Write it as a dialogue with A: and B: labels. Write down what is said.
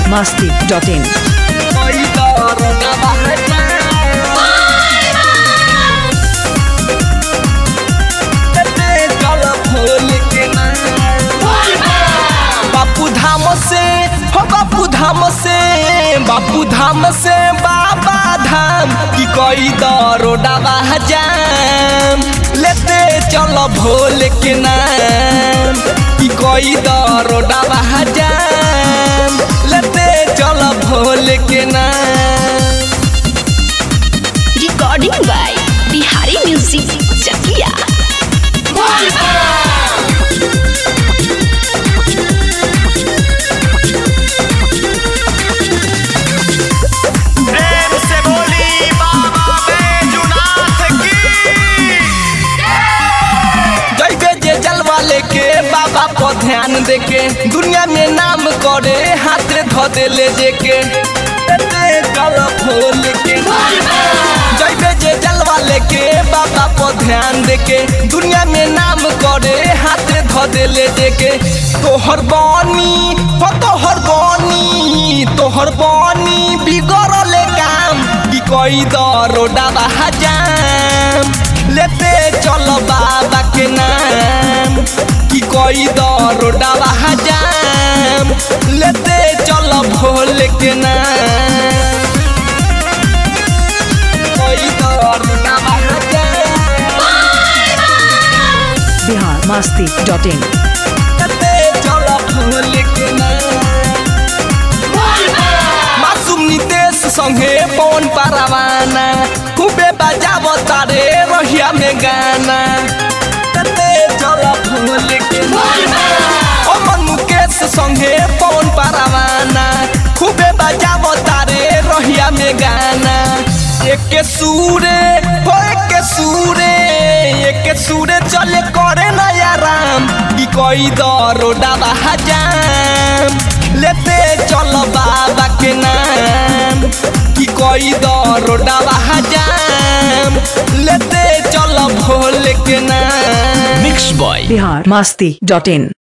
A: masti.in.
B: बापू धाम से हो बापू धाम से बापू धाम से बाबा धाम की कोई दरोडा जाम लेते चलो भोले के नाम की कोई दरोडा जाम लेते चलो भोले के नाम
C: recording by Bihari Music Chakia.
D: प्रेम से बोली बाबा बैजुनाथ की
B: जैबे जे जलवा लेके बाबा पर ध्यान देके दुनिया में नाम करे हाथ धो दे ले जेके एते कल फूल के जैबे जे जलवा लेके बाबा पर ध्यान देके दुनिया में नाम करे हाथ धो दे ले जेके तोहर बानी हो तोहर बानी तोहर बानी बिगड़ल काम की कोई दरोडा जाम लेते चलो बाबा के नाम की कोई दरोडा जाम लेते चलो भोले के नाम कोई दरोडा जाम
A: Bihar masti.in.
B: लेते चलो भोले के नाम मासूम नितेश संगे पवन परवाना खूबे बजाव तारे रहिया में गाना कते चल भूल के ओ मन मुकेश संगे पवन परवाना खूबे बजाव तारे रहिया में गाना एक सूरे हो एक सूरे एक सूरे चले करे नया राम की कोई दरोडा जाम लेते चलो बाबा के नाम की कोई दरोडा जाम लेते चलो भोले के नाम
A: Bihar masti.in.